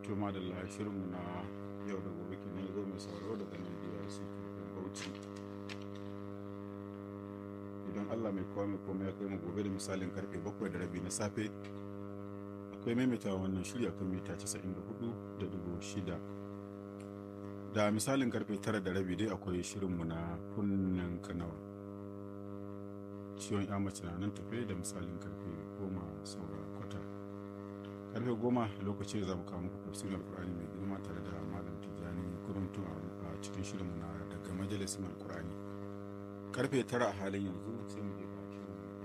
to madalla shirinmu na yau da gobe kenan zo mai sauraro daga nan biyar su bauchi idan allah mai kowa mai komai ya kai mu gobe da misalin karfe bakwai da rabi na safe akwai maimaita wannan shirya kan mita 94 da dubu shida da misalin karfe tara da rabi dai akwai shirinmu na kunnen kanawa ciwon ya mace na nan tafe da misalin karfe goma saura kwata karfe goma lokaci za mu kawo muku tafsirin alkur'ani mai girma tare da malam tijjani kuruntu a cikin shirinmu na daga majalisin alkur'ani karfe tara a halin yanzu sai mu je